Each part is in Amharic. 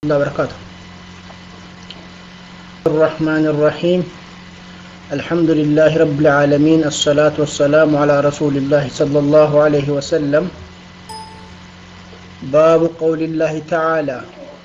الله وبركاته الرحمن الرحيم الحمد لله رب العالمين الصلاة والسلام على رسول الله صلى الله عليه وسلم باب قول الله تعالى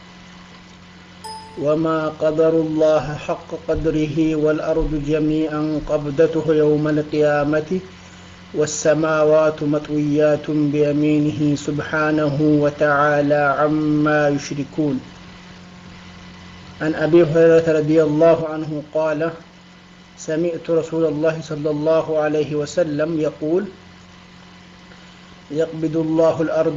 وما قدر الله حق قدره والأرض جميعا قبضته يوم القيامة والسماوات مطويات بيمينه سبحانه وتعالى عما يشركون عن أبي هريرة رضي الله عنه قال سمعت رسول الله صلى الله عليه وسلم يقول يقبض الله الأرض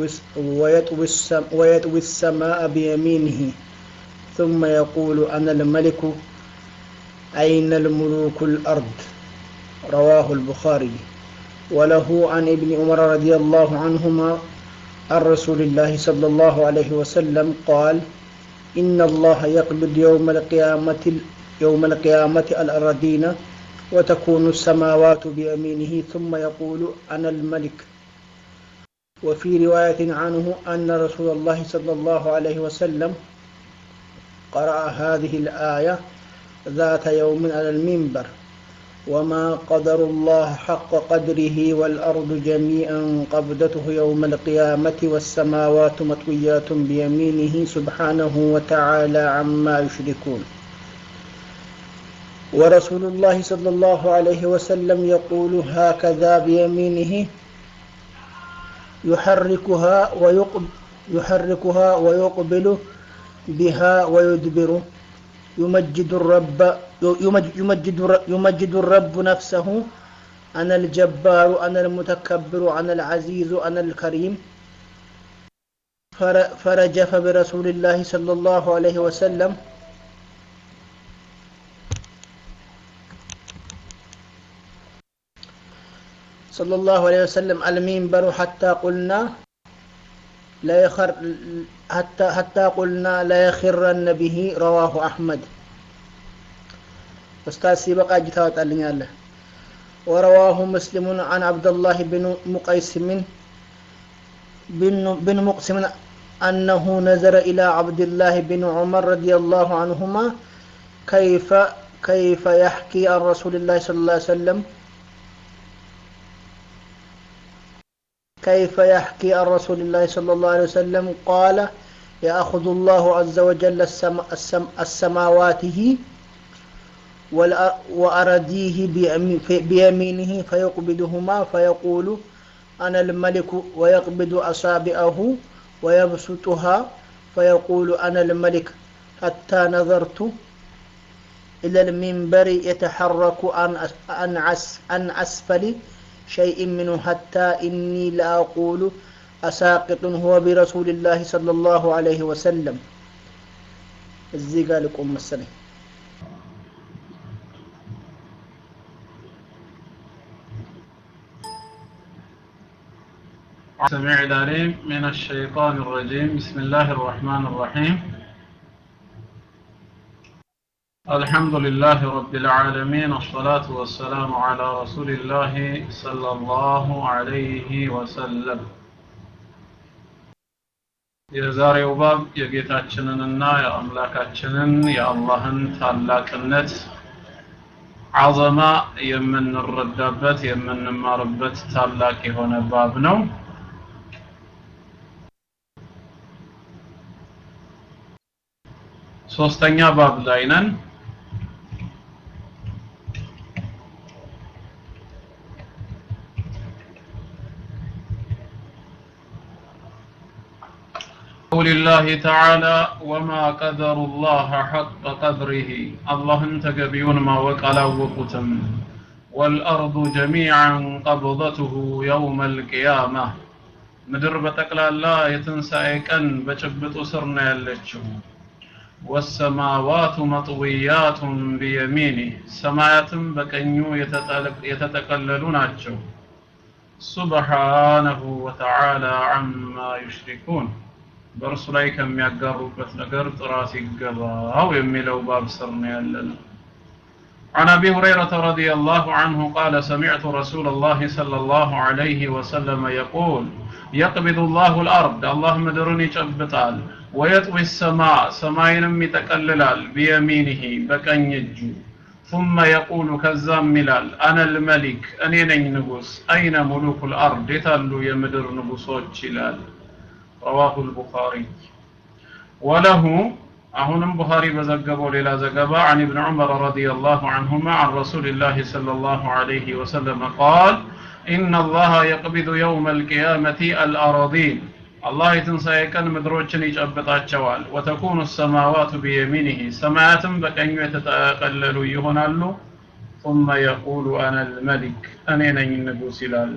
ويطوي السماء بيمينه ثم يقول أنا الملك أين الملوك الأرض رواه البخاري وله عن ابن عمر رضي الله عنهما عن رسول الله صلى الله عليه وسلم قال إن الله يقبض يوم القيامة يوم القيامة الأرضين وتكون السماوات بيمينه ثم يقول أنا الملك وفي رواية عنه أن رسول الله صلى الله عليه وسلم قرأ هذه الآية ذات يوم على المنبر وما قدر الله حق قدره والأرض جميعا قبضته يوم القيامة والسماوات مطويات بيمينه سبحانه وتعالى عما يشركون ورسول الله صلى الله عليه وسلم يقول هكذا بيمينه يحركها ويقب يحركها ويقبل بها ويدبر يمجد الرب يمجد يمجد الرب نفسه أنا الجبار أنا المتكبر أنا العزيز أنا الكريم فرجف برسول الله صلى الله عليه وسلم صلى الله عليه وسلم المنبر حتى قلنا لا يخر حتى حتى قلنا لا يخرن به رواه أحمد أستاذ سيبقى أجي ታወጣልኛለህ ورواه مسلم عن عبد الله بن مقيسم بن, بن مقسم أنه نظر إلى عبد الله بن عمر رضي الله عنهما كيف كيف يحكي عن رسول الله صلى الله عليه وسلم كيف يحكي عن رسول الله صلى الله عليه وسلم قال يأخذ الله عز وجل السم السم السماواته وأرديه بيمينه فيقبضهما فيقول أنا الملك ويقبض أصابعه ويبسطها فيقول أنا الملك حتى نظرت إلى المنبر يتحرك عن عن أسفل شيء منه حتى إني لا أقول أساقط هو برسول الله صلى الله عليه وسلم እዚህ ጋር ልቆም መሰለኝ سميع العليم من الشيطان الرجيم بسم الله الرحمن الرحيم الحمد لله رب العالمين الصلاة والسلام على رسول الله صلى الله عليه وسلم የዛሬው ባብ የጌታችንንና የአምላካችንን የአላህን ታላቅነት አዘማ የምንረዳበት የምንማርበት ታላቅ የሆነ ባብ ነው ሶስተኛ ባብ ላይ ነን قول الله تعالى وما قدر الله حق قدره الله تقبيون ما وقلا وقتم والأرض جميعا قبضته يوم القيامة ምድር በጠቅላላ የትንሣኤ ቀን በጭብጡ ስር ነው ያለችው ወሰማዋቱ መጥውያቱን ቢየሚኒ ሰማያትም በቀኙ የተጠቀለሉ ናቸው ሱብሓነሁ ወተዓላ ዐማ ዩሽሪኩን በእርሱ ላይ ከሚያጋሩበት ነገር ጥራት ይገባው የሚለው ባብ ስር ነው ያለነው عن أبي هريرة رضي الله عنه قال سمعت رسول الله صلى الله عليه وسلم يقول يقبض الله الأرض الله مدرن يጨብጣል ويطوي السماء ሰማይንም ይጠቀልላል بيمينه በቀኝ እጁ ثم يقول ከዛም ይላል أنا الملك እኔ ነኝ ንጉስ أين ملوك الأرض የታሉ የምድር ንጉሶች ይላል رواه البخاري وله አሁንም ቡኻሪ በዘገበው ሌላ ዘገባ عن ابن عمر رضي الله عنهما عن رسول الله صلى الله عليه وسلم قال إن الله يقبض يوم القيامة الأراضين الله يتنسى كان مدروجن يጨብጣቸዋል وتكون السماوات بيمينه سماواتم በቀኙ የተጠቀለሉ ይሆናሉ ثم يقول أنا الملك እኔ ነኝ ንጉስ ይላል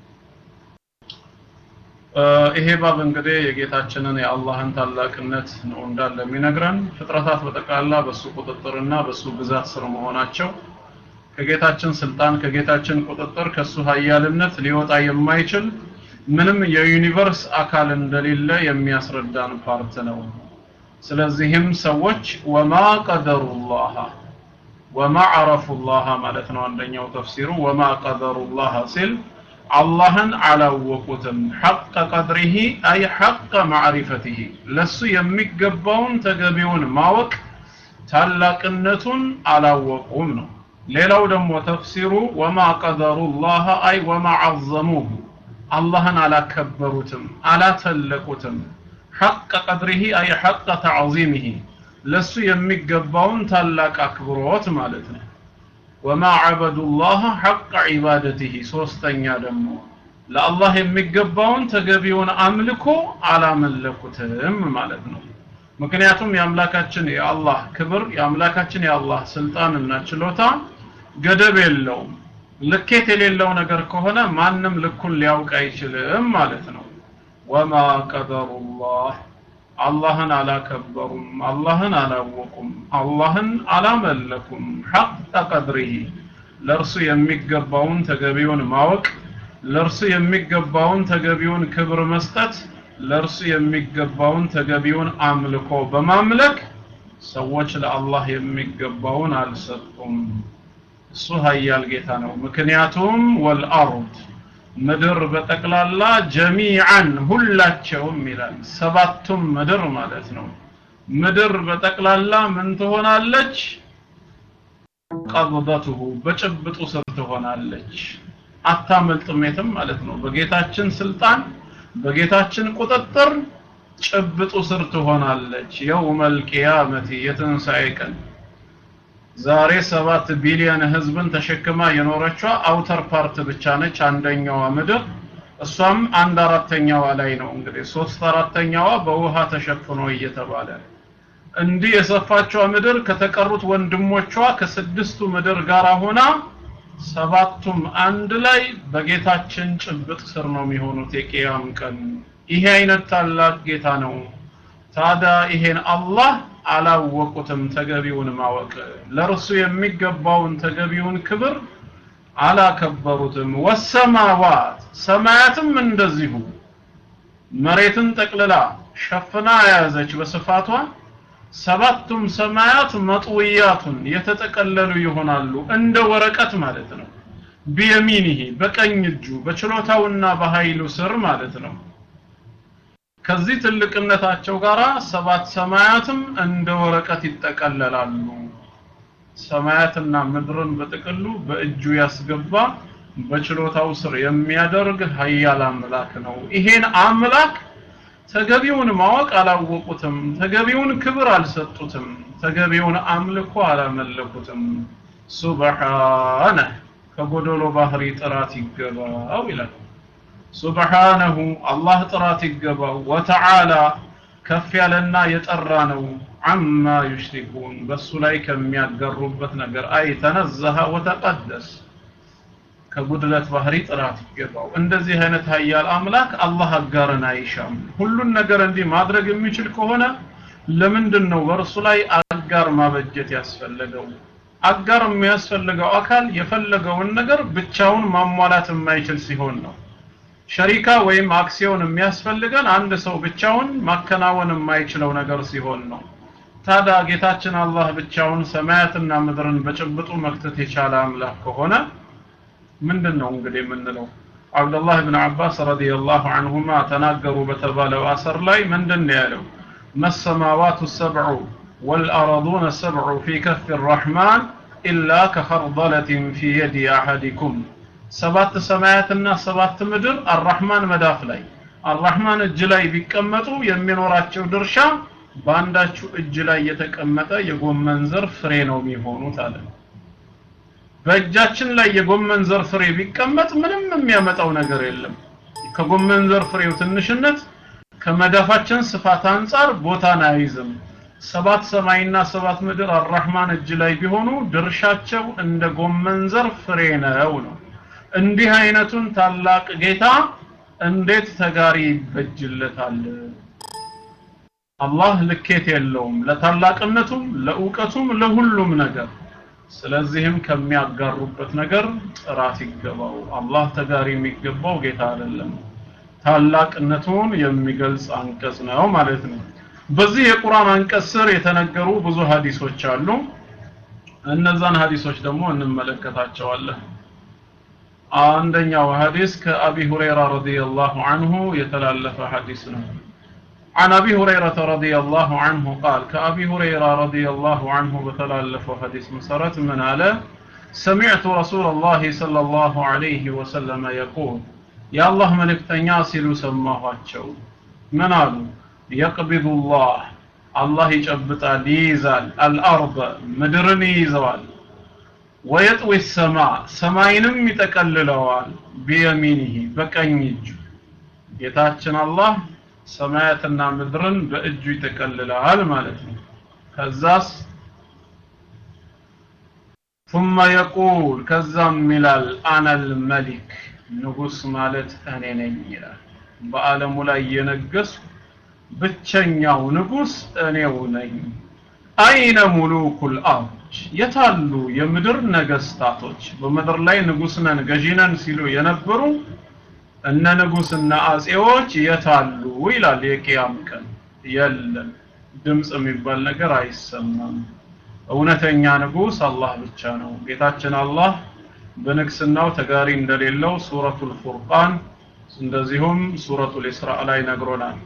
ይሄ ባብ እንግዲህ የጌታችንን የአላህን ታላቅነት ነው እንዳለ የሚነግረን ፍጥረታት በጠቅላላ በሱ ቁጥጥርና በሱ ግዛት ስር መሆናቸው ከጌታችን ስልጣን ከጌታችን ቁጥጥር ከሱ ሀያልነት ሊወጣ የማይችል ምንም የዩኒቨርስ አካል እንደሌለ የሚያስረዳን ፓርት ነው ስለዚህም ሰዎች ወማ ቀደሩላህ ወማ አረፉላህ ማለት ነው አንደኛው ተፍሲሩ ወማ ቀደሩላህ ሲል አላህን አላወቁትም ሐቀ ቀድሪሂ አይ ሐቀ ማዕሪፈቲሂ ለሱ የሚገባውን ተገቢውን ማወቅ ታላቅነቱን አላወቁም ነው ሌላው ደግሞ ተፍሲሩ ወማ ቀደሩላህ አይ ወማ ዐዘሙሁ አላህን አላከበሩትም አላተለቁትም ሐቀ ቀድሪሂ አይ ሐቀ ተዕዚሚሂ ለሱ የሚገባውን ታላቅ አክብሮት ማለት ነው ወማ ዐበዱላህ ሐቀ ዒባደቲሂ ሶስተኛ ደግሞ ለአላህ የሚገባውን ተገቢውን አምልኮ አላመለኩትም ማለት ነው ምክንያቱም የአምላካችን የአላህ ክብር የአምላካችን የአላህ ስልጣንና ችሎታ ገደብ የለውም ልኬት የሌለው ነገር ከሆነ ማንም ልኩን ሊያውቅ አይችልም ማለት ነው ወማ ቀደሩላህ አላህን አላከበሩም አላህን አላወቁም አላህን አላመለኩም ሐቀ ቀድሪሂ ለእርሱ የሚገባውን ተገቢውን ማወቅ ለእርሱ የሚገባውን ተገቢውን ክብር መስጠት ለእርሱ የሚገባውን ተገቢውን አምልኮ በማምለክ ሰዎች ለአላህ የሚገባውን አልሰጡም እሱ ሀያል ጌታ ነው ምክንያቱም ወልአርድ ምድር በጠቅላላ ጀሚዓን ሁላቸውም ይላል ሰባቱም ምድር ማለት ነው ምድር በጠቅላላ ምን ትሆናለች ቀብደቱሁ በጭብጡ ስር ትሆናለች አታመልጥም የትም ማለት ነው በጌታችን ስልጣን በጌታችን ቁጥጥር ጭብጡ ስር ትሆናለች የውመል ቂያመቲ የትንሣኤ ቀን ዛሬ ሰባት ቢሊዮን ህዝብን ተሸክማ የኖረችዋ አውተር ፓርት ብቻ ነች አንደኛዋ ምድር እሷም አንድ አራተኛዋ ላይ ነው እንግዲህ ሶስት አራተኛዋ በውሃ ተሸፍኖ እየተባለ እንዲህ የሰፋቿ ምድር ከተቀሩት ወንድሞቿ ከስድስቱ ምድር ጋር ሆና ሰባቱም አንድ ላይ በጌታችን ጭብጥ ስር ነው የሚሆኑት የቂያም ቀን ይሄ አይነት ታላቅ ጌታ ነው ታዲያ ይሄን አላህ አላወቁትም ተገቢውን ማወቅ ለእርሱ የሚገባውን ተገቢውን ክብር አላከበሩትም ወሰማዋት ሰማያትም እንደዚሁ መሬትን ጠቅልላ ሸፍና የያዘች በስፋቷ ሰባቱም ሰማያት መጥውያቱን የተጠቀለሉ ይሆናሉ እንደ ወረቀት ማለት ነው ቢየሚኒሂ በቀኝ እጁ በችሎታውና በኃይሉ ስር ማለት ነው ከዚህ ትልቅነታቸው ጋር ሰባት ሰማያትም እንደ ወረቀት ይጠቀለላሉ ሰማያትና ምድርን በጥቅሉ በእጁ ያስገባ በችሎታው ስር የሚያደርግ ሀያል አምላክ ነው ይሄን አምላክ ተገቢውን ማወቅ አላወቁትም ተገቢውን ክብር አልሰጡትም ተገቢውን አምልኮ አላመለኩትም ሱብሓነ ከጎደሎ ባህሪ ጥራት ይገባው ይላል ሱብሓነሁ አላህ ጥራት ይገባው ወተዓላ ከፍ ያለና የጠራ ነው አማ ዩሽሪኩን በሱ ላይ ከሚያገሩበት ነገር አይ ተነዘሀ ወተቀደስ ከጉድለት ባህሪ ጥራት ይገባው እንደዚህ አይነት ሀያል አምላክ አላህ አጋርን አይሻም ሁሉን ነገር እንዲህ ማድረግ የሚችል ከሆነ ለምንድን ነው በእርሱ ላይ አጋር ማበጀት ያስፈለገው አጋር የሚያስፈልገው አካል የፈለገውን ነገር ብቻውን ማሟላት የማይችል ሲሆን ነው ሸሪካ ወይም አክሲዮን የሚያስፈልገን አንድ ሰው ብቻውን ማከናወን የማይችለው ነገር ሲሆን ነው ታዲያ ጌታችን አላህ ብቻውን ሰማያትና ምድርን በጭብጡ መክተት የቻለ አምላክ ከሆነ ምንድን ነው እንግዲህ የምንለው አብደላህ ብን አባስ ረዲየላሁ አንሁማ ተናገሩ በተባለው አሰር ላይ ምንድን ነው ያለው መሰማዋቱ ሰብዑ ወልአረዱነ ሰብዑ ፊ ከፍ ራሕማን ኢላ ከኸርደለትን ፊ የዲ አሐዲኩም ሰባት ሰማያትና ሰባት ምድር አራሕማን መዳፍ ላይ አራሕማን እጅ ላይ ቢቀመጡ የሚኖራቸው ድርሻ በአንዳችሁ እጅ ላይ የተቀመጠ የጎመን ዘር ፍሬ ነው የሚሆኑት አለ በእጃችን ላይ የጎመን ዘር ፍሬ ቢቀመጥ ምንም የሚያመጣው ነገር የለም ከጎመን ዘር ፍሬው ትንሽነት ከመዳፋችን ስፋት አንጻር ቦታን አይዝም ሰባት ሰማይና ሰባት ምድር አራህማን እጅ ላይ ቢሆኑ ድርሻቸው እንደ ጎመን ዘር ፍሬ ነው ነው እንዲህ አይነቱን ታላቅ ጌታ እንዴት ተጋሪ ይበጅለታል አላህ ልኬት የለውም ለታላቅነቱም ለእውቀቱም ለሁሉም ነገር ስለዚህም ከሚያጋሩበት ነገር ጥራት ይገባው አላህ ተጋሪ የሚገባው ጌታ አይደለም ታላቅነቱን የሚገልጽ አንቀጽ ነው ማለት ነው በዚህ የቁርአን አንቀጽ ስር የተነገሩ ብዙ ሀዲሶች አሉ እነዛን ሀዲሶች ደግሞ እንመለከታቸዋለን አንደኛው ሀዲስ ከአቢ ሁረይራ ረዲየላሁ ዐንሁ የተላለፈ ሀዲስ ነው عن أبي هريرة رضي الله عنه قال كأبي هريرة رضي الله عنه بتلالف حديث مسرت من على سمعت رسول الله صلى الله عليه وسلم يقول يا الله ملك تنياسل سماه أتشو من قالوا يقبض الله الله يجبط ليزال الأرض مدرني يزوال ويطوي السماء سماينم يتكللوال بيمينه بكنيج يتاچن الله ሰማያትና ምድርን በእጁ ይጠቀልላል ማለት ነው ከዛስ ثم يقول ከዛም ይላል አና الملك ንጉስ ማለት እኔ ነኝ ይላል በአለሙ ላይ የነገሱ ብቸኛው ንጉስ እኔው ነኝ አይነ ሙሉኩል አርድ የታሉ የምድር ነገስታቶች በምድር ላይ ንጉስ ነን ገዢ ነን ሲሉ የነበሩ እነ ንጉስና አጼዎች የታሉ ይላል የቂያም ቀን የለም ድምጽ የሚባል ነገር አይሰማም እውነተኛ ንጉስ አላህ ብቻ ነው ጌታችን አላህ በንግስናው ተጋሪ እንደሌለው ሱረቱል ፉርቃን እንደዚሁም ሱረቱል ኢስራ ላይ ነግሮናል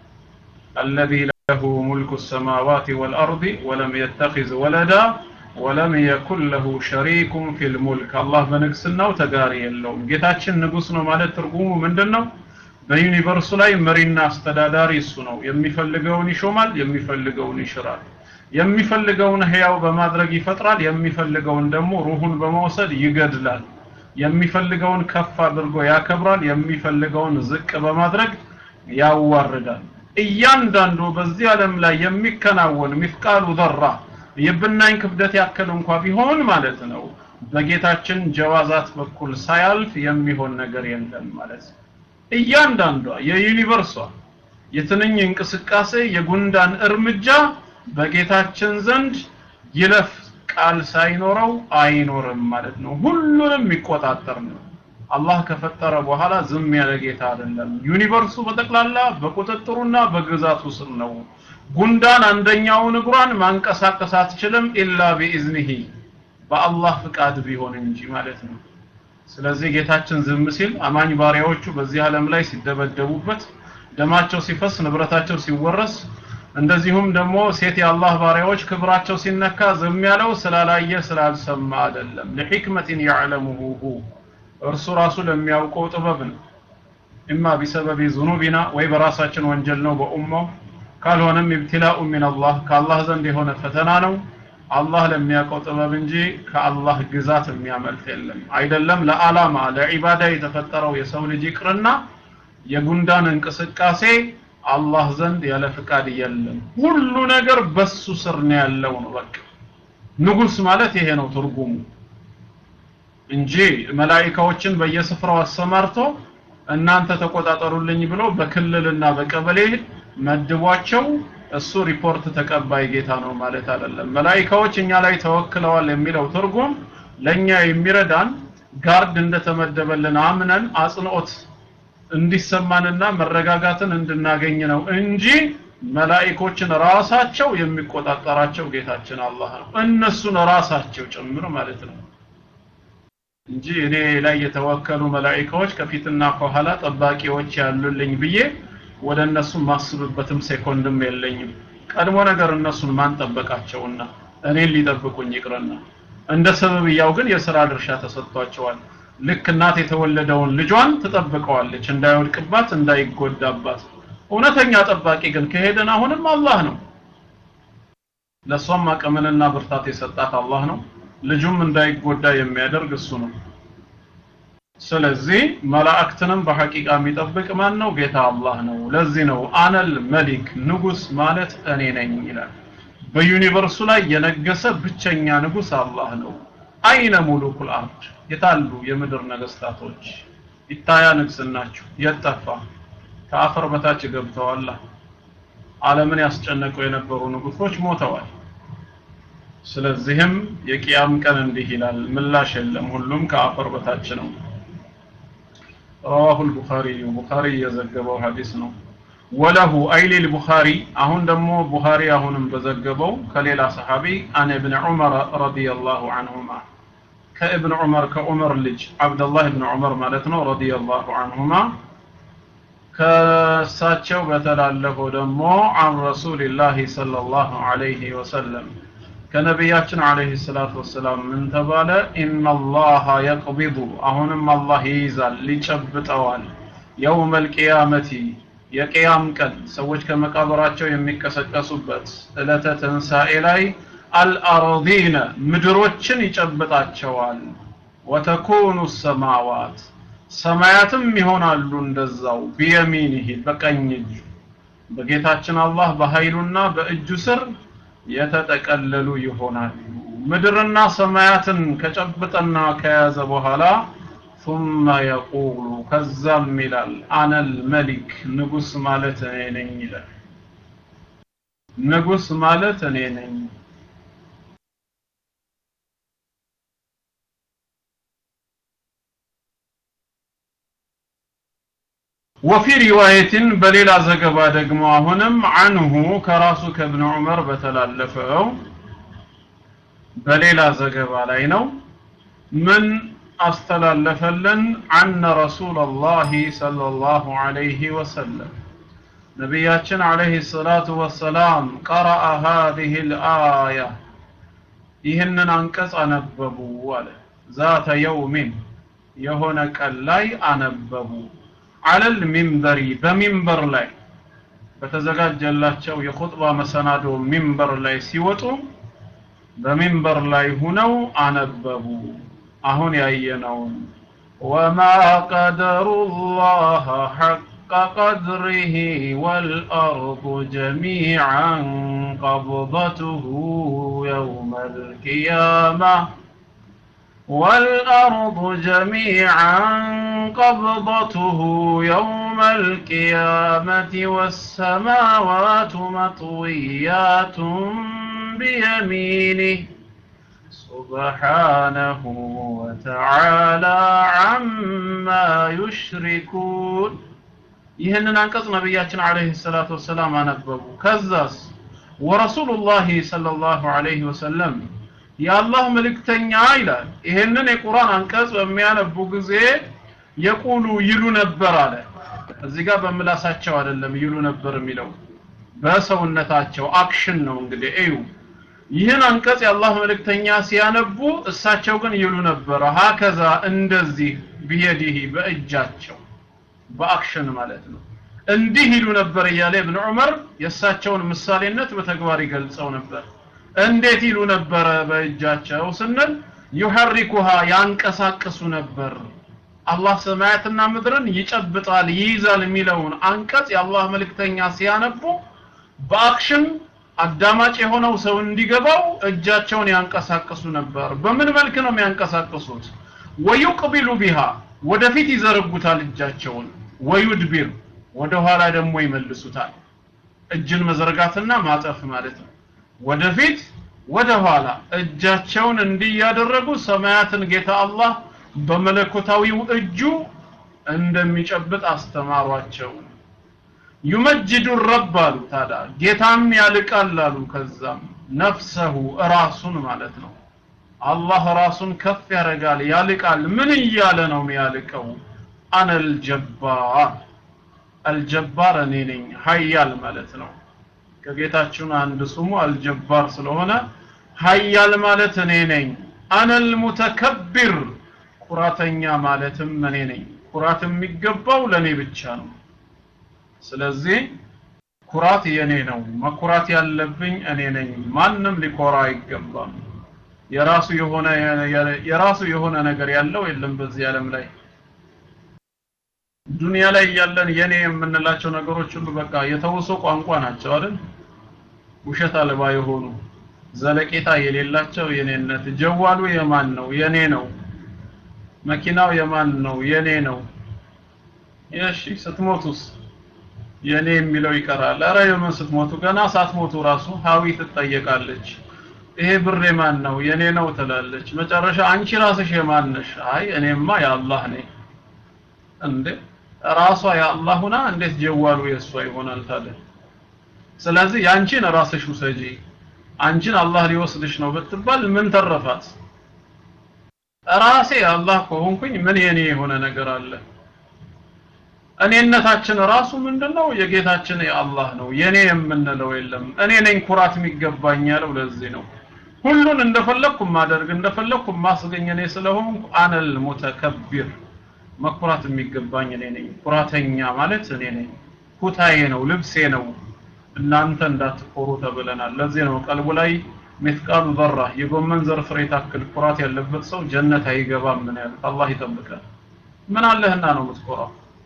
الذي له ملك السماوات والأرض ولم يتخذ ولدا ወለም የኩን ለሁ ሸሪኩም ፊል ሙልክ አላህ በንግስናው ተጋሪ የለውም ጌታችን ንጉስ ነው ማለት ትርጉሙ ምንድን ነው በዩኒቨርሱ ላይ መሪና አስተዳዳሪ እሱ ነው የሚፈልገውን ይሾማል የሚፈልገውን ይሽራል የሚፈልገውን ህያው በማድረግ ይፈጥራል የሚፈልገውን ደግሞ ሩሁን በመውሰድ ይገድላል የሚፈልገውን ከፍ አድርጎ ያከብራል የሚፈልገውን ዝቅ በማድረግ ያዋርዳል እያንዳንዱ በዚህ ዓለም ላይ የሚከናወን ሚፍቃሉ ዘራ የብናኝ ክብደት ያክል እንኳ ቢሆን ማለት ነው በጌታችን ጀዋዛት በኩል ሳያልፍ የሚሆን ነገር የለም ማለት ነው እያንዳንዷ የዩኒቨርሷ የትንኝ እንቅስቃሴ የጉንዳን እርምጃ በጌታችን ዘንድ ይለፍ ቃል ሳይኖረው አይኖርም ማለት ነው ሁሉንም የሚቆጣጠር ነው አላህ ከፈጠረ በኋላ ዝም ያለ ጌታ አይደለም ዩኒቨርሱ በጠቅላላ በቁጥጥሩና በግዛቱ ስር ነው ጉንዳን አንደኛውን እግሯን ማንቀሳቀስ አትችልም ኢላ ቢኢዝኒሂ በአላህ ፍቃድ ቢሆን እንጂ ማለት ነው ስለዚህ ጌታችን ዝም ሲል አማኝ ባሪያዎቹ በዚህ ዓለም ላይ ሲደበደቡበት ደማቸው ሲፈስ ንብረታቸው ሲወረስ እንደዚሁም ደግሞ ሴት የአላህ ባሪያዎች ክብራቸው ሲነካ ዝም ያለው ስላላየ ስላልሰማ አይደለም ለሕክመትን ያዕለሙሁ እርሱ ራሱ ለሚያውቀው ጥበብ ነው ኢማ ቢሰበቢ ዙኑቢና ወይ በራሳችን ወንጀል ነው በኡማው ካልሆነም ኢብትላኡ ሚን አላህ ከአላህ ዘንድ የሆነ ፈተና ነው አላህ ለሚያውቀው ጥበብ እንጂ ከአላህ ግዛት የሚያመልጥ የለም አይደለም ለዓላማ ለዒባዳ የተፈጠረው የሰው ልጅ ይቅርና የጉንዳን እንቅስቃሴ አላህ ዘንድ ያለ ፍቃድ የለም ሁሉ ነገር በሱ ስር ነው ያለው ነው በቃ ንጉስ ማለት ይሄ ነው ትርጉሙ እንጂ መላኢካዎችን በየስፍራው አሰማርቶ እናንተ ተቆጣጠሩልኝ ብሎ በክልልና በቀበሌ መድቧቸው እሱ ሪፖርት ተቀባይ ጌታ ነው ማለት አይደለም መላኢካዎች እኛ ላይ ተወክለዋል የሚለው ትርጉም ለኛ የሚረዳን ጋርድ እንደተመደበልን አምነን አጽንኦት እንዲሰማንና መረጋጋትን እንድናገኝ ነው እንጂ መላኢኮችን ራሳቸው የሚቆጣጠራቸው ጌታችን አላህ ነው እነሱን ራሳቸው ጭምር ማለት ነው እንጂ እኔ ላይ የተወከሉ መላኢካዎች ከፊትና ከኋላ ጠባቂዎች ያሉልኝ ብዬ ወደ እነሱ ማስብበትም ሴኮንድም የለኝም። ቀድሞ ነገር እነሱን ማን ጠበቃቸውና እኔን ሊጠብቁኝ ይቅርና እንደ ሰበብያው ግን የሥራ ድርሻ ተሰጥቷቸዋል። ልክ እናት የተወለደውን ልጇን ትጠብቀዋለች እንዳይወድቅባት እንዳይጎዳባት። እውነተኛ ጠባቂ ግን ከሄደን አሁንም አላህ ነው። ለሷም አቅምንና ብርታት የሰጣት አላህ ነው። ልጁም እንዳይጎዳ የሚያደርግ እሱ ነው። ስለዚህ መላእክትንም በሐቂቃ የሚጠብቅ ማን ነው? ጌታ አላህ ነው። ለዚህ ነው አነል መሊክ ንጉስ ማለት እኔ ነኝ ይላል። በዩኒቨርሱ ላይ የነገሰ ብቸኛ ንጉስ አላህ ነው። አይነ ሙሉኩል አርድ የታሉ የምድር ነገስታቶች? ይታያ ንግስናችሁ የጠፋ ከአፈር በታች ገብተዋል። ዓለምን ያስጨነቁ የነበሩ ንጉሶች ሞተዋል። ስለዚህም የቂያም ቀን እንዲህ ይላል፣ ምላሽ የለም፣ ሁሉም ከአፈር በታች ነው። رواه البخاري ቡኻሪ የዘገበው ሐዲስ ነው። ወለሁ አይሊል ቡኻሪ አሁን ደግሞ ቡኻሪ አሁንም በዘገበው ከሌላ ሰሐቢ አን ኢብን ዑመር ረዲየላሁ ዐንሁማ ከኢብን ዑመር ከዑመር ልጅ አብደላህ ኢብን ዑመር ማለት ነው ረዲየላሁ ዐንሁማ ከእሳቸው በተላለፈው ደግሞ አን ረሱሊላሂ ሰለላሁ ዐለይሂ ወሰለም ከነቢያችን አለይሂ ሰላቱ ወሰላም ምን ተባለ? ኢነላሃ የቅቢዱ አሁንም አላህ ይይዛል ሊጨብጠዋል። የውመል ቂያመቲ የቅያም ቀን ሰዎች ከመቃብራቸው የሚቀሰቀሱበት ዕለተ ትንሣኤ ላይ አልአርዲነ ምድሮችን ይጨብጣቸዋል። ወተኩኑ ሰማዋት ሰማያትም ይሆናሉ እንደዛው ቢየሚኒሂ በቀኝ እጁ በጌታችን አላህ በኃይሉና በእጁ ስር የተጠቀለሉ ይሆናሉ። ምድርና ሰማያትን ከጨበጠና ከያዘ በኋላ ثم يقول ከዛም ይላል አነል መሊክ ንጉስ ማለት እኔ ነኝ ይላል። ንጉስ ማለት እኔ ነኝ። ወፊ ሪዋየትን በሌላ ዘገባ ደግሞ አሁንም አንሁ ከራሱ ከእብን ዑመር በተላለፈው በሌላ ዘገባ ላይ ነው ምን አስተላለፈልን አነ ረሱላላሂ ሰለላሁ ዐለይሂ ወሰለም ነቢያችን ዐለይሂ ሰላቱ ወሰላም ቀረአ ሃዚህ ልአያ ይህንን አንቀጽ አነበቡ አለ ዛተ የውሚን የሆነ ቀን ላይ አነበቡ አለል ሚንበሪ በሚንበር ላይ በተዘጋጀላቸው የኹጥባ መሰናዶ ሚንበር ላይ ሲወጡ በሚንበር ላይ ሁነው አነበቡ አሁን ያየነውን ወማ ቀደሩ ላህ ሐቀ ቀድሪህ ወልአርض ጀሚዓን ቀብضትሁ የውመ ልቅያማ والأرض جميعا قبضته يوم القيامة والسماوات مطويات بيمينه سبحانه وتعالى عما يشركون ይህንን አንቀጽ ነቢያችን አለይሂ ሰላቱ ወሰላም አነበቡ ከዛስ ወረሱሉላሂ ሰለላሁ ዐለይሂ ወሰለም የአላህ መልእክተኛ ይላል ይሄንን የቁርአን አንቀጽ በሚያነቡ ጊዜ የቁሉ ይሉ ነበር አለ እዚህ ጋር በምላሳቸው አይደለም ይሉ ነበር የሚለው በሰውነታቸው አክሽን ነው እንግዲህ እዩ ይህን አንቀጽ የአላህ መልእክተኛ ሲያነቡ እሳቸው ግን ይሉ ነበር ሀከዛ እንደዚህ ቢየዲህ በእጃቸው በአክሽን ማለት ነው እንዲህ ይሉ ነበር እያለ ኢብኑ ዑመር የእሳቸውን ምሳሌነት በተግባር ይገልጸው ነበር እንዴት ይሉ ነበረ በእጃቸው ስንል ዩሐሪኩሃ ያንቀሳቅሱ ነበር አላህ ሰማያትና ምድርን ይጨብጣል ይይዛል የሚለውን አንቀጽ የአላህ መልእክተኛ ሲያነቡ በአክሽን አዳማጭ የሆነው ሰው እንዲገባው እጃቸውን ያንቀሳቅሱ ነበር በምን መልክ ነው የሚያንቀሳቅሱት ወዩቅቢሉ ቢሃ ወደፊት ይዘረጉታል እጃቸውን ወዩድቢር ወደ ኋላ ደግሞ ይመልሱታል እጅን መዘርጋትና ማጠፍ ማለት ነው ወደፊት ወደ ኋላ እጃቸውን እንዲህ ያደረጉ ሰማያትን ጌታ አላህ በመለኮታዊው እጁ እንደሚጨብጥ አስተማሯቸው ዩመጅዱ ረብ አሉ ታዲያ ጌታም ያልቃል አሉ ከዛም ነፍሰሁ እራሱን ማለት ነው አላህ ራሱን ከፍ ያደርጋል ያልቃል ምን እያለ ነው የሚያልቀው አነል ጀባር አልጀባር እኔ ነኝ ሀያል ማለት ነው ከጌታችን አንድ ስሙ አልጀባር ስለሆነ ሀያል ማለት እኔ ነኝ አነል ሙተከቢር ኩራተኛ ማለትም እኔ ነኝ ኩራት የሚገባው ለኔ ብቻ ነው ስለዚህ ኩራት የኔ ነው መኩራት ያለብኝ እኔ ነኝ ማንም ሊኮራ አይገባም የራሱ የሆነ የራሱ የሆነ ነገር ያለው የለም በዚህ ዓለም ላይ ዱንያ ላይ ያለን የኔ የምንላቸው ነገሮች ሁሉ በቃ የተውሶ ቋንቋ ናቸው አይደል ውሸት አልባ የሆኑ ዘለቄታ የሌላቸው የኔነት ጀዋሉ የማን ነው የኔ ነው መኪናው የማን ነው የኔ ነው እሺ ስትሞቱስ የኔ የሚለው ይቀራል አረ የምን ስትሞቱ ገና ሳትሞቱ ራሱ ሀዊ ትጠየቃለች ይሄ ብር የማን ነው የኔ ነው ትላለች መጨረሻ አንቺ ራስሽ የማን ነሽ አይ እኔማ የአላህ ነኝ እንዴ ራሷ የአላህ ሁና እንዴት ጀዋሉ የእሷ ይሆናል ታዲያ ስለዚህ ያንቺን ራስሽ ውሰጂ አንቺን አላህ ሊወስድሽ ነው ብትባል ምን ተረፋት ራሴ አላህ ከሆንኩኝ ምን የኔ የሆነ ነገር አለ እኔነታችን ራሱ ምንድነው የጌታችን የአላህ ነው የኔ የምንለው የለም እኔ ነኝ ኩራት የሚገባኝ ያለው ለዚህ ነው ሁሉን እንደፈለኩ ማደርግ እንደፈለኩ ማስገኝ እኔ ስለሆንኩ አነል ሙተከቢር መኩራት የሚገባኝ እኔ ነኝ ኩራተኛ ማለት እኔ ነኝ ኩታዬ ነው ልብሴ ነው እናንተ እንዳትኮሩ ተብለናል ለዚህ ነው ቀልቡ ላይ ሚትቃሉ ዘራ የጎመን ዘር ፍሬ ታክል ኩራት ያለበት ሰው ጀነት አይገባም ምን ያሉት አላህ ይጠብቃል ምን አለህና ነው የምትኮራው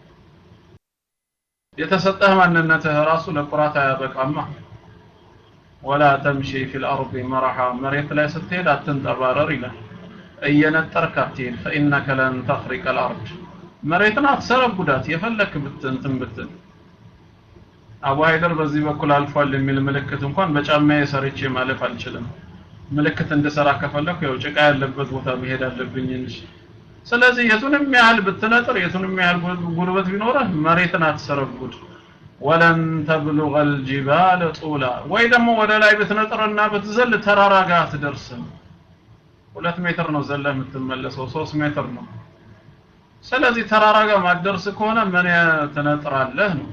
የተሰጠህ ማንነትህ ራሱ ለኩራት አያበቃማ ወላ ተምሺ ፊል አርድ መረሓ መሬት ላይ ስትሄድ አትንጠባረር ይላል እየነጠርክ አትሄድ ፈኢነከ ለን ተኽሪቀ ልአርድ መሬትን አትሰረጉዳት የፈለክ ብትንትን ብትል አቡ ሀይደር በዚህ በኩል አልፏል የሚል ምልክት እንኳን በጫማዬ ሰርቼ ማለፍ አልችልም ምልክት እንድሰራ ከፈለኩ ያው ጭቃ ያለበት ቦታ መሄድ አለብኝ እንጂ ስለዚህ የቱንም ያህል ብትነጥር የቱንም ያህል ጉልበት ቢኖርህ መሬትን አትሰረጉድ ወለን ተብሉغ الجبال طولا ወይ ደግሞ ወደ ላይ ብትነጥርና ብትዘል ተራራ ጋር አትደርስም ሁለት ሜትር ነው ዘለ የምትመለሰው ሶስት ሜትር ነው ስለዚህ ተራራ ጋር ማትደርስ ከሆነ ምን ትነጥራለህ ነው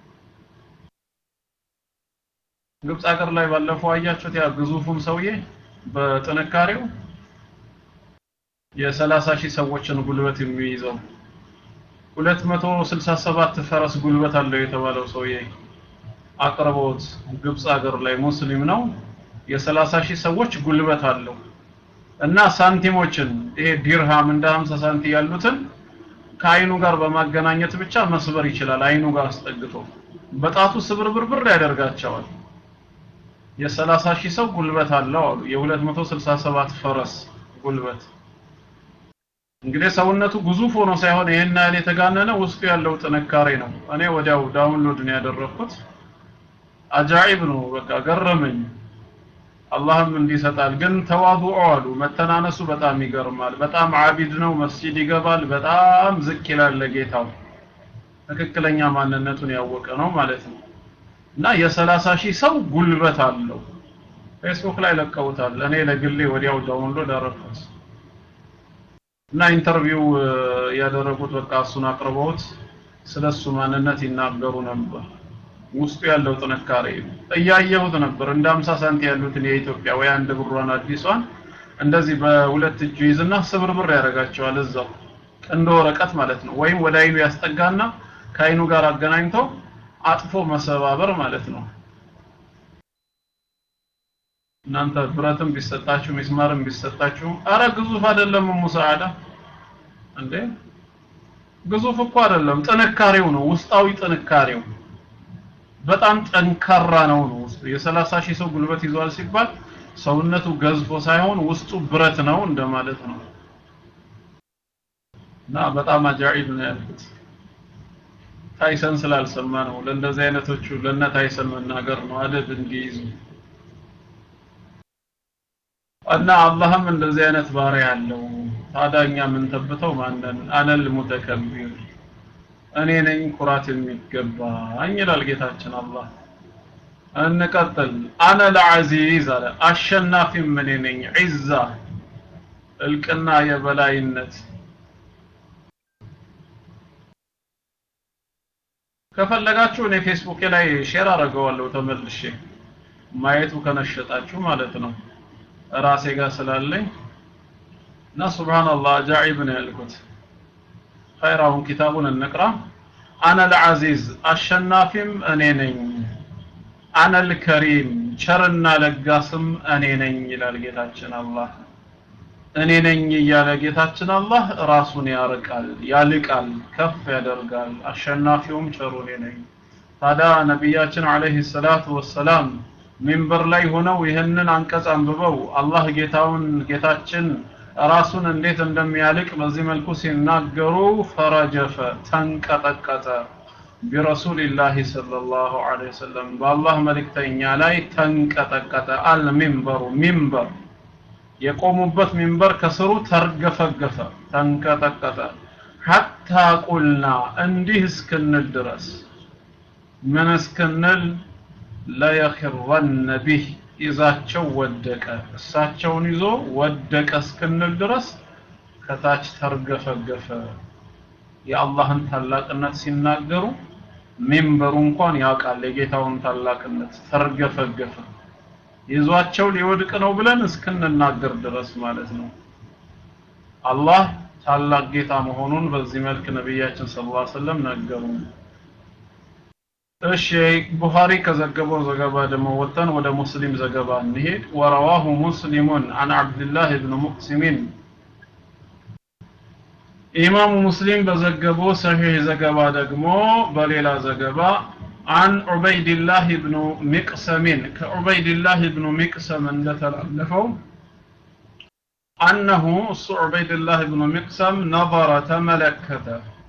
ግብፅ ሀገር ላይ ባለፈው አያችሁት ያ ግዙፉን ሰውዬ በጥንካሬው የሰላሳ ሺህ ሰዎችን ጉልበት የሚይዘው 267 ፈረስ ጉልበት አለው የተባለው ሰውዬ አቅርቦት ግብፅ ሀገር ላይ ሙስሊም ነው የ30 ሺህ ሰዎች ጉልበት አለው እና ሳንቲሞችን ይሄ ዲርሃም እንደ 50 ሳንቲ ያሉትን ከአይኑ ጋር በማገናኘት ብቻ መስበር ይችላል አይኑ ጋር አስጠግቶ በጣቱ ስብርብርብር ያደርጋቸዋል የ30 ሺህ ሰው ጉልበት አለው አሉ የ267 ፈረስ ጉልበት እንግዲህ ሰውነቱ ግዙፍ ሆኖ ሳይሆን ይሄን ያህል የተጋነነ ውስጡ ያለው ጥንካሬ ነው እኔ ወዲያው ዳውንሎድ ነው ያደረኩት አጃኢብ ነው በቃ ገረመኝ አላህም እንዲሰጣል ግን ተዋዱዑ አሉ መተናነሱ በጣም ይገርማል በጣም አቢድ ነው መስጂድ ይገባል በጣም ዝቅ ይላል ለጌታው ትክክለኛ ማንነቱን ያወቀ ነው ማለት ነው እና የሰላሳ ሺህ ሰው ጉልበት አለው ፌስቡክ ላይ ለቀውታል እኔ ለግሌ ወዲያው ዳውንሎድ አደረኩት እና ኢንተርቪው ያደረጉት በቃ እሱን አቅርበውት ስለሱ ማንነት ይናገሩ ነበር ውስጡ ያለው ጥንካሬ እያየሁት ነበር እንደ 50 ሳንቲ ያሉትን የኢትዮጵያ ወይ አንድ ብሯን አዲሷን እንደዚህ በሁለት እጁ ይዝና ስብርብር ያደርጋቸዋል እዛው እንደ ወረቀት ማለት ነው ወይም ወደ አይኑ ያስጠጋና ከአይኑ ጋር አገናኝቶ አጥፎ መሰባበር ማለት ነው እናንተ ብረትም ቢሰጣችሁ ሚስማርም ቢሰጣችሁ አረ ግዙፍ አይደለም ሙሳዓዳ እንዴ ግዙፍ እኮ አይደለም ጥንካሬው ነው ውስጣዊ ጥንካሬው በጣም ጠንካራ ነው ነው ውስጡ የ30 ሺህ ሰው ጉልበት ይዟል ሲባል ሰውነቱ ገዝፎ ሳይሆን ውስጡ ብረት ነው እንደማለት ነው እና በጣም አጃኢብ ነው ያልኩት ታይሰን ስላልሰማ ነው ለእንደዚህ አይነቶቹ ለነ ታይሰን መናገር ነው አደብ እንዲይዙ እና አላህም እንደዚህ አይነት ባሪያ አለው ታዳኛ ምን ተብተው ማንን አነል ሙተከቢር እኔ ነኝ ኩራት የሚገባኝ ይላል ጌታችን አላህ እንቀጥል አነ ለዓዚዝ አለ አሸናፊም እኔ ነኝ ዒዛ እልቅና የበላይነት ከፈለጋችሁ እኔ ፌስቡክ ላይ ሼር አደርገዋለሁ ተመልሼ ማየቱ ከነሸጣችሁ ማለት ነው ራሴ ጋር ስላለኝ እና ሱብሃንአላህ አጃኢብ ነው ያልኩት ኸይራውን ኪታቡን እንቅራ አነ ልዓዚዝ አሸናፊም እኔ ነኝ አነ ልከሪም ቸርና ለጋስም እኔ ነኝ ይላል ጌታችን አላህ እኔ ነኝ እያለ ጌታችን አላህ ራሱን ያርቃል ያልቃል ከፍ ያደርጋል አሸናፊውም ቸሩ እኔ ነኝ ታዲያ ነቢያችን አለይሂ ሰላቱ ወሰላም ሚንበር ላይ ሆነው ይህንን አንቀጽ አንብበው አላህ ጌታውን ጌታችን ራሱን እንዴት እንደሚያልቅ በዚህ መልኩ ሲናገሩ ፈረጀፈ ተንቀጠቀጠ ቢረሱልላህ ሰለላሁ ዐለይሂ ወሰለም በአላህ መልእክተኛ ላይ ተንቀጠቀጠ አልሚንበሩ ሚንበር የቆሙበት ሚንበር ከስሩ ተርገፈገፈ ተንቀጠቀጠ ሐታ ቁልና እንዲህ እስክንል ድረስ ምን እስክንል ለየኽረነ ቢህ ይዛቸው ወደቀ እሳቸውን ይዞ ወደቀ እስክንል ድረስ ከታች ተርገፈገፈ የአላህን ታላቅነት ሲናገሩ ሚንበሩ እንኳን ያውቃል የጌታውን ታላቅነት ተርገፈገፈ ይዟቸው ሊወድቅ ነው ብለን እስክንናገር ድረስ ማለት ነው አላህ ታላቅ ጌታ መሆኑን በዚህ መልክ ነቢያችን ሰለላሁ ዐለይሂ ወሰለም ነገሩ እሺ ቡኻሪ ከዘገበው ዘገባ ደግሞ ወጥተን ወደ ሙስሊም ዘገባ እንሄድ ወረዋሁ ሙስሊሙን አን አብድላህ ብን ሙቅሲሚን ኢማሙ ሙስሊም በዘገበው ሰሒህ ዘገባ ደግሞ በሌላ ዘገባ عن عبيد الله بن مقسم كعبيد الله بن مقسم እንደተላለፈው أنه عبيد الله بن مقسم نظر تملكت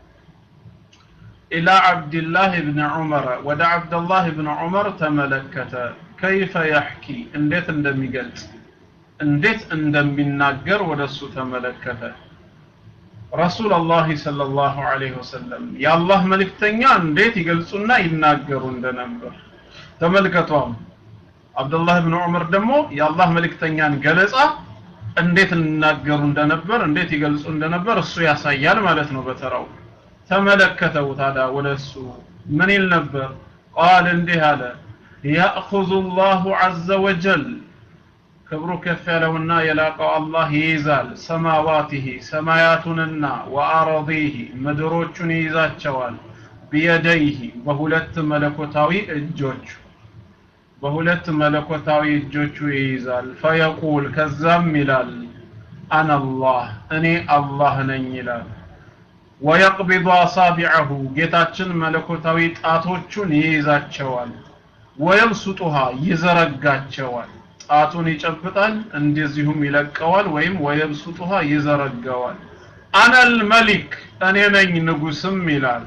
إلى عبد الله بن عمر ودع عبد الله بن عمر تملكت كيف يحكي انديت اندمي قلت انديت اندمي الناقر ودسو تملكت رسول الله صلى الله عليه وسلم يا الله ملك تنيا انديت يقلصونا يناقروا اندنبر تملكتهم عبد الله بن عمر دمو يا الله ملك تنيا قلصا እንዴት እናገሩ እንደነበር እንዴት ይገልጹ እንደነበር እሱ ያሳያል ማለት ነው በተራው ተመለከተው ታዲያ ወደሱ ምን ይል ነበር ቃል እንዲህ አለ ያእኹዙ ላሁ ዐዘ ወጀል ክብሩ ከፍ ያለውና የላቀው አላህ ይይዛል ሰማዋቲሂ ሰማያቱንና ወአረዲሂ ምድሮቹን ይይዛቸዋል ቢየደይሂ በሁለት መለኮታዊ እጆቹ በሁለት መለኮታዊ እጆቹ ይይዛል ፈየቁል ከዛም ይላል አናላህ እኔ አላህ ነኝ ይላል ወየቅቢዱ አሳቢዐሁ ጌታችን መለኮታዊ ጣቶቹን ይይዛቸዋል ወየብሱጡሃ ይዘረጋቸዋል ጣቱን ይጨብጣል እንደዚሁም ይለቀዋል ወይም ወየብሱጡሃ ይዘረጋዋል አነል መሊክ እኔ ነኝ ንጉስም ይላል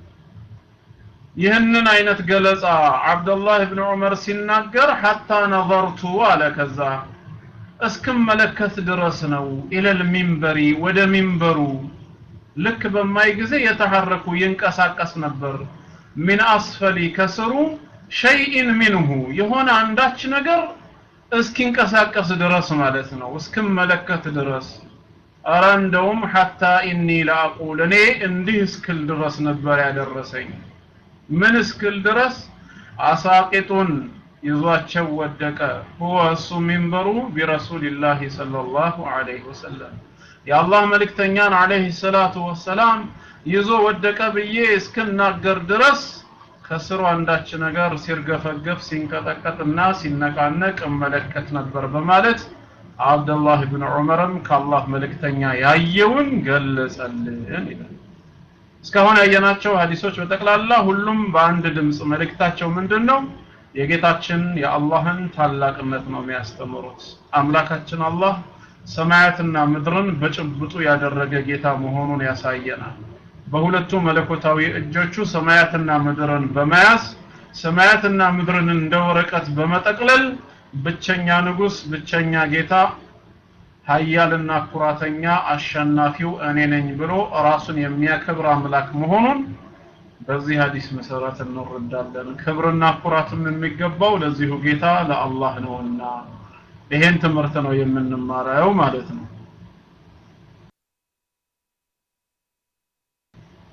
ይህንን አይነት ገለጻ አብደላህ ብን ዑመር ሲናገር ሐታ ነዘርቱ አለ ከዛ እስክመለከት ድረስ ነው ኢለል ሚንበሪ ወደ ሚንበሩ ልክ በማይ ጊዜ የተሐረኩ ይንቀሳቀስ ነበር ሚን አስፈሊ ከስሩ ሸይኢን ሚንሁ የሆነ አንዳች ነገር እስኪንቀሳቀስ ድረስ ማለት ነው እስክመለከት ድረስ አረ እንደውም ሐታ ኢኒ ለአቁል እኔ እንዲህ እስክል ድረስ ነበር ያደረሰኝ ምን እስክል ድረስ አሳቂጡን ይዟቸው ወደቀ ሁወ እሱ ሚንበሩ ቢረሱልላህ ሰለላሁ ዐለይሂ ወሰለም የአላህ መልእክተኛን አለይሂ ሰላቱ ወሰላም ይዞ ወደቀ ብዬ እስክናገር ድረስ ከስሩ አንዳች ነገር ሲርገፈገፍ ሲንቀጠቀጥና ሲነቃነቅ እመለከት ነበር በማለት አብደላህ ብን ዑመርም ከአላህ መልእክተኛ ያየውን ገለጸልን ይላል እስካሁን ያየናቸው ሀዲሶች በጠቅላላ ሁሉም በአንድ ድምፅ መልእክታቸው ምንድን ነው የጌታችን የአላህን ታላቅነት ነው የሚያስተምሩት አምላካችን አላህ ሰማያትና ምድርን በጭብጡ ያደረገ ጌታ መሆኑን ያሳየናል በሁለቱ መለኮታዊ እጆቹ ሰማያትና ምድርን በመያዝ ሰማያትና ምድርን እንደ ወረቀት በመጠቅለል ብቸኛ ንጉስ ብቸኛ ጌታ ሀያልና ኩራተኛ አሸናፊው እኔ ነኝ ብሎ ራሱን የሚያከብር አምላክ መሆኑን በዚህ ሀዲስ መሰረት እንረዳለን ክብርና ኩራትም የሚገባው ለዚሁ ጌታ ለአላህ ነውና ይሄን ትምህርት ነው የምንማረው ማለት ነው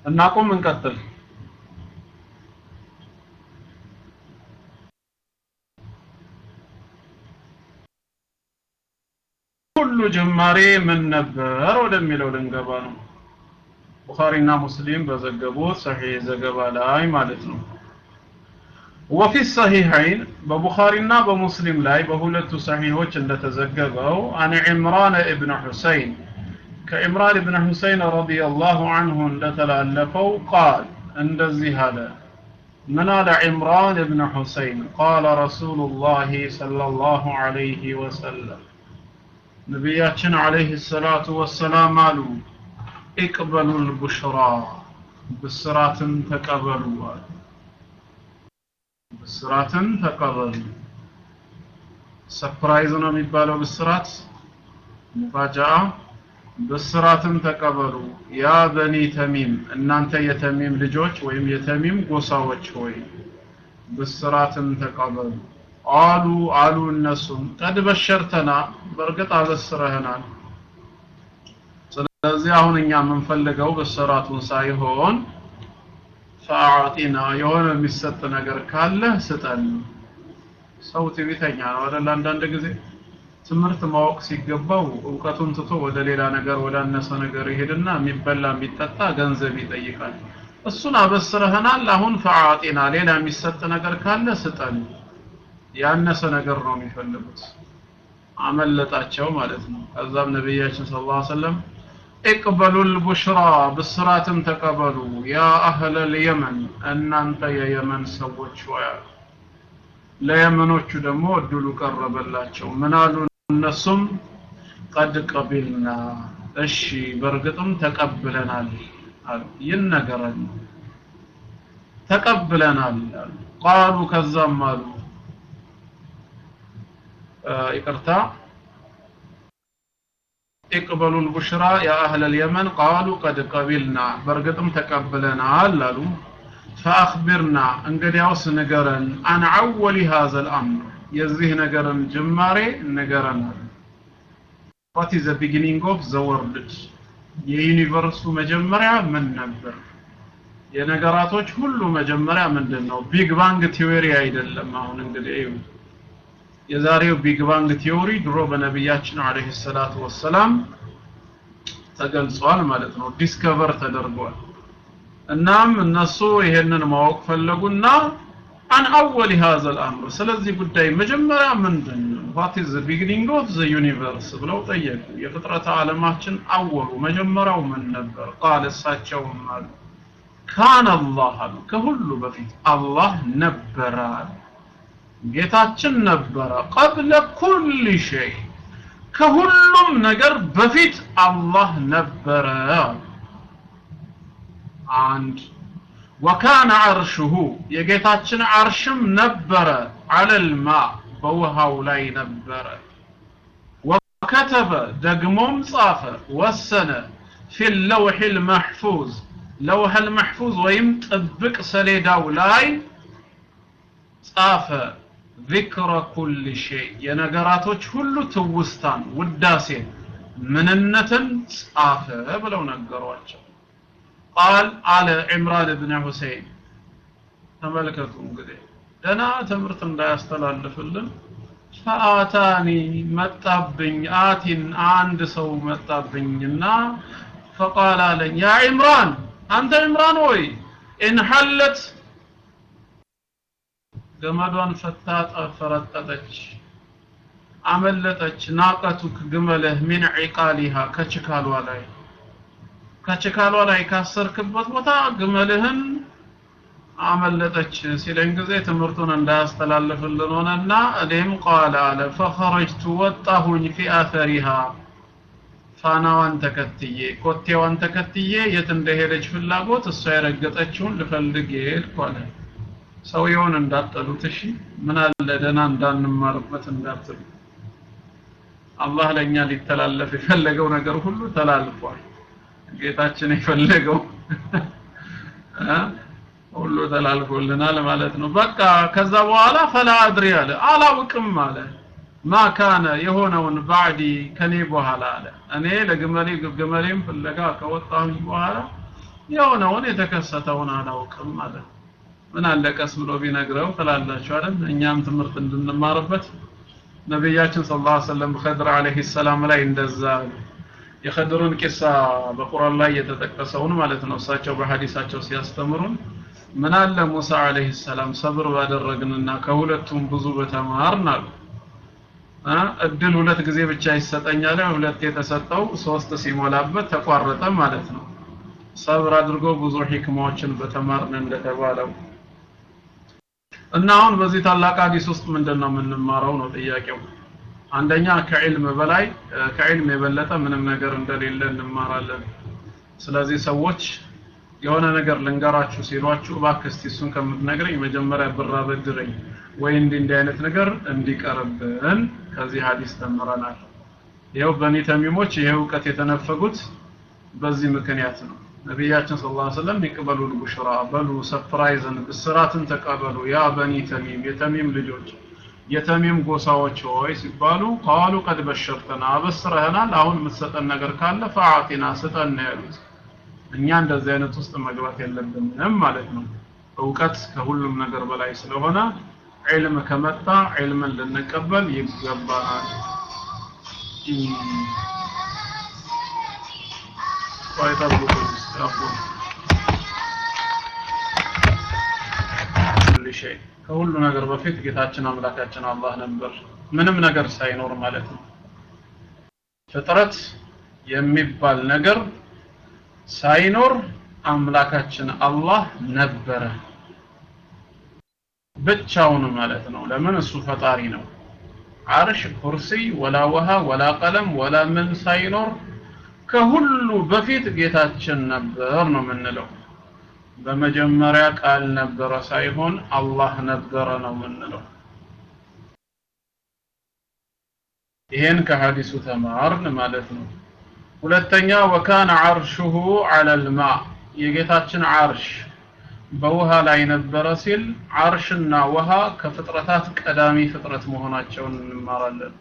እናቁም እንቀጥል ሁሉ ጅማሬ ምን ነበር ወደሚለው ልንገባ ነው ቡኻሪና ሙስሊም በዘገቡት ሰሒህ ዘገባ ላይ ማለት ነው وفي الصحيحين ببخارينا بمسلم لاي بهولت صحيحوች እንደተዘገበው عن عمران ابن حسين كعمران ابن حسين رضي الله عنه እንደተላለፈው قال እንደዚህ አለ من على عمران ابن حسين قال رسول الله صلى الله عليه وسلم ነቢያችን አለይሂ ሰላቱ ወሰላም አሉ ኢቅበሉል ቡሽራ ብስራትን ተቀበሉ አሉ ብስራትን ተቀበሉ ሰርፕራይዝ ነው የሚባለው ብስራት ሙፋጃአ ብስራትን ተቀበሉ ያ በኒ ተሚም እናንተ የተሚም ልጆች ወይም የተሚም ጎሳዎች ሆይ ብስራትን ተቀበሉ አሉ አሉ እነሱም ቀድ በሸርተና በእርግጥ አበስረህናል ስለዚህ አሁን እኛ የምንፈልገው ብስራቱን ሳይሆን ፈአዕጢና የሆነ የሚሰጥ ነገር ካለ ስጠን ሰው ትዕቢተኛ ነው አይደል አንዳንድ ጊዜ ትምህርት ማወቅ ሲገባው እውቀቱን ትቶ ወደ ሌላ ነገር ወደ አነሰ ነገር ይሄድና የሚበላ የሚጠጣ ገንዘብ ይጠይቃል እሱን አበስረህናል አሁን ፈአዕጢና ሌላ የሚሰጥ ነገር ካለ ስጠን ያነሰ ነገር ነው የሚፈልጉት አመለጣቸው ማለት ነው ከዛም ነቢያችን ስለ ላ ሰለም اقبلوا البشرى ብስራትን ተቀበሉ ያ አህለ ልየመን እናንተ የየመን ሰዎች ሆያ ለየመኖቹ ደግሞ እድሉ ቀረበላቸው ምን አሉ እነሱም ቀድ ቀቢልና እሺ በእርግጥም ተቀብለናል አሉ ይነገረን ተቀብለናል አሉ ቃሉ ከዛም አሉ ይቅርታ اقبلوا البشرى يا أهل اليمن قالوا قد قبلنا برقتم تقبلنا قالوا فأخبرنا انقديوس نقرا عن أول هذا الأمر يزيه نقرا جماري نقرا What is the beginning of the world? የዩኒቨርሱ መጀመሪያ ምን ነበር? የነገራቶች ሁሉ መጀመሪያ ምንድን ነው? ቢግ ባንግ ቲዎሪ አይደለም። አሁን እንግዲህ የዛሬው ቢግ ባንግ ቲዮሪ ድሮ በነቢያችን አለይሂ ሰላቱ ወሰላም ተገልጿል ማለት ነው ዲስከቨር ተደርጓል እናም እነሱ ይሄንን ማወቅ ፈለጉና አን አወል هذا الامر ስለዚህ ጉዳይ መጀመሪያ ምንድን ነው what is the beginning of the universe ብለው ጠየቁ የፍጥረት ዓለማችን አወሉ መጀመሪያው ምን ነበር ቃል እሳቸውም አሉ ካን አላህ አሉ ከሁሉ በፊት አላህ ነበረ አሉ ጌታችን ነበረ ቀብለ ኩል ሸይ ከሁሉም ነገር በፊት አላህ ነበረ አንድ ወካነ አርሽሁ የጌታችን አርሽም ነበረ አለልማ በውሃው ላይ ነበረ ወከተበ ደግሞም ጻፈ ወሰነ ፊ ለውሕ ልመሕፉዝ ለውሕ ልመሕፉዝ ወይም ጥብቅ ሰሌዳው ላይ ጻፈ ذكر كل شيء የነገራቶች ሁሉ ትውስታን ውዳሴን ምንነትን ጻፈ ብለው ነገሯቸው ቃል አለ ዕምራን ብን ሁሴን ተመልከቱ እንግዲህ ደና ትምህርት እንዳያስተላልፍልን ፈአታኒ መጣብኝ አቲን አንድ ሰው መጣብኝና ፈቃል አለኝ ያ ዕምራን አንተ ዕምራን ወይ ኢንሐለት ገመዷን ፈታ ፈረጠጠች አመለጠች ናቀቱክ ግመልህ ሚን ዒቃሊሃ ከችካሏ ላይ ከችካሏ ላይ ካሰርክበት ቦታ ግመልህን አመለጠች ሲለኝ ጊዜ ትምህርቱን እንዳያስተላልፍልን ሆነና እኔም ቃል አለ ፈኸረጅቱ ወጣሁኝ ፊ አተሪሃ ፋናዋን ተከትዬ ኮቴዋን ተከትዬ የት እንደሄደች ፍላጎት እሷ የረገጠችውን ልፈልግ ሄድኩ አለ ሰውየውን እንዳጠሉት እሺ ምን አለ ደና እንዳንማርበት እንዳትሉ አላህ ለኛ ሊተላለፍ የፈለገው ነገር ሁሉ ተላልፏል ጌታችን የፈለገው ሁሉ ተላልፎልናል ማለት ነው በቃ ከዛ በኋላ ፈላ አድሪ አለ አላውቅም አለ ማ ካነ የሆነውን ባዕዲ ከኔ በኋላ አለ እኔ ለግመሌ ግመሌም ፍለጋ ከወጣሁኝ በኋላ የሆነውን የተከሰተውን አላውቅም ማለት ምን አለ ቀስ ብሎ ቢነግረው ትላላችሁ አይደል እኛም ትምህርት እንድንማርበት ነቢያችን ሰለላሁ ዐለይሂ ወሰለም ኸድር ዐለይሂ ሰላም ላይ እንደዛ የኸድሩን ቂሳ በቁርአን ላይ የተጠቀሰውን ማለት ነው እሳቸው በሐዲሳቸው ሲያስተምሩን ምን አለ ሙሳ ዐለይሂ ሰላም ሰብር ባደረግንና ከሁለቱም ብዙ በተማርን አሉ እድል ሁለት ጊዜ ብቻ ይሰጠኛል ሁለት የተሰጠው ሶስት ሲሞላበት ተቋረጠ ማለት ነው ሰብር አድርጎ ብዙ ሂክማዎችን በተማርን እንደተባለው እና አሁን በዚህ ታላቅ ሐዲስ ውስጥ ምንድነው የምንማረው ነው ጥያቄው አንደኛ ከዕልም በላይ ከዕልም የበለጠ ምንም ነገር እንደሌለ እንማራለን ስለዚህ ሰዎች የሆነ ነገር ልንገራችሁ ሲሏችሁ እባክህ እስቲ እሱን ከምትነግረኝ መጀመሪያ ብር አበድረኝ ወይ እንዲህ እንዲህ አይነት ነገር እንዲቀርብን ከዚህ ሐዲስ ተምረናል ይኸው በኒ ተሚሞች ይሄ እውቀት የተነፈጉት በዚህ ምክንያት ነው ነቢያችን ስለ ላ ሰለም ይቅበሉ ልቡሽራ በሉ ሰፕራይዝን ብስራትን ተቀበሉ ያ በኒ ተሚም የተሚም ልጆች የተሚም ጎሳዎች ሆይ ሲባሉ ቃሉ ቀድ በሸርተና አበስረህናል አሁን የምትሰጠን ነገር ካለ ፈአቲና ስጠን ያሉት እኛ እንደዚህ አይነት ውስጥ መግባት የለብንም ማለት ነው እውቀት ከሁሉም ነገር በላይ ስለሆነ ዒልም ከመጣ ዒልምን ልንቀበል ይገባናል ويطبق الاستغفر كل شيء ከሁሉ ነገር በፊት ጌታችን አምላካችን አላህ ነበር ምንም ነገር ሳይኖር ማለት ነው ፍጥረት የሚባል ነገር ሳይኖር አምላካችን አላህ ነበረ ብቻውን ማለት ነው ለምን እሱ ፈጣሪ ነው አርሽ ኩርሲ ወላ ውሃ ወላ ቀለም ወላ ምን ሳይኖር ከሁሉ በፊት ጌታችን ነበር ነው የምንለው በመጀመሪያ ቃል ነበረ ሳይሆን አላህ ነበረ ነው የምንለው ይሄን ከሐዲሱ ተማርን ማለት ነው ሁለተኛ ወካነ አርሹሁ ዐለል ማ የጌታችን አርሽ በውሃ ላይ ነበረ ሲል አርሽና ውሃ ከፍጥረታት ቀዳሚ ፍጥረት መሆናቸውን እንማራለን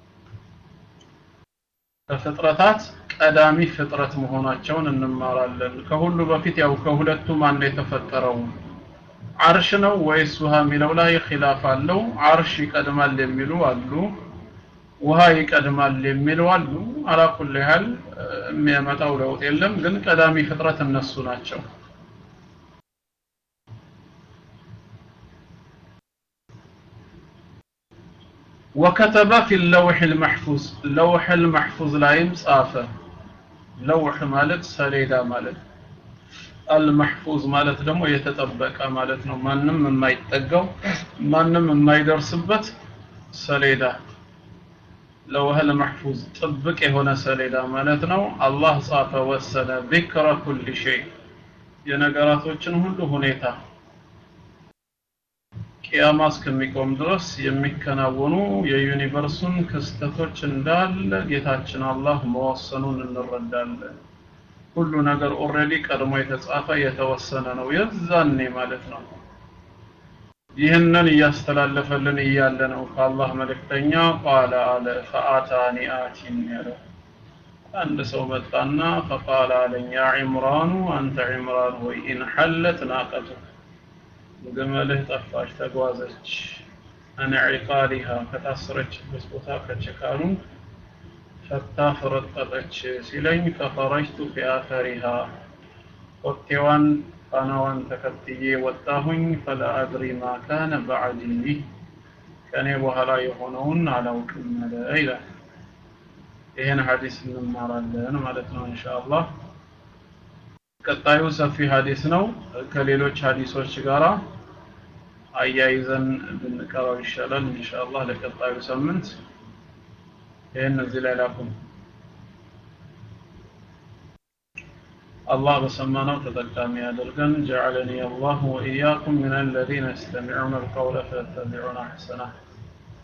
ከፍጥረታት ቀዳሚ ፍጥረት መሆናቸውን እንማራለን ከሁሉ በፊት ያው ከሁለቱ ማን የተፈጠረው አርሽ ነው ወይስ ውሃ የሚለው ላይ ኺላፍ አለው አርሽ ይቀድማል የሚሉ አሉ ውሃ ይቀድማል የሚሉ አሉ አላኩል ያህል የሚያመጣው ለውጥ የለም ግን ቀዳሚ ፍጥረት እነሱ ናቸው وكتب في اللوح المحفوظ لوح المحفوظ لايم صافه لوح ማለት ሰሌዳ ማለት المحفوظ ማለት ደግሞ የተጠበቀ ማለት ነው ማንም የማይጠጋው ማንም የማይደርስበት ሰሌዳ ለውህ المحفوظ ጥብቅ የሆነ ሰሌዳ ማለት ነው አላህ ጻፈ ወሰነ ذكر كل شيء የነገራቶችን ሁሉ ሁኔታ ቂያማ እስከሚቆም ድረስ የሚከናወኑ የዩኒቨርሱን ክስተቶች እንዳለ ጌታችን አላህ መወሰኑን እንረዳለን ሁሉ ነገር ኦልሬዲ ቀድሞ የተጻፈ የተወሰነ ነው የዛኔ ማለት ነው ይህንን እያስተላለፈልን እያለ ነው ከአላህ መልእክተኛ ቃለ አለ ፈአታኒ አቲን ያለው አንድ ሰው መጣና ፈቃለ አለኝ ያ ዒምራኑ አንተ ዒምራን ሆይ ኢን ሐለት ናቀቱክ ግመልህ ጠፋች ተጓዘች አነ ዒቃሊሃ ከታሰረችበት ቦታ ከችካሉ ፈታ ፈረጠጠች ሲለኝ ፈኸረጅቱ ፊ አተሪሃ ኮቴዋን ፋናዋን ተከትዬ ወጣሁኝ ፈላ አድሪ ማ ካነ ባዕዲ ከእኔ በኋላ የሆነውን አላውቅም አለ ይላል ይህን ሐዲስ እንማራለን ማለት ነው እንሻ አላህ ቀጣዩ ሰፊ ሐዲስ ነው ከሌሎች ሐዲሶች ጋራ አያይዘን ብንቀራው ይሻላል ኢንሻአላህ ለቀጣዩ ሳምንት ይህን እዚህ ላይ ላኩም አላህ በሰማነው ተጠቃሚ ያደርገን جعلني الله وإياكم من الذين يستمعون القول فيتبعون أحسنه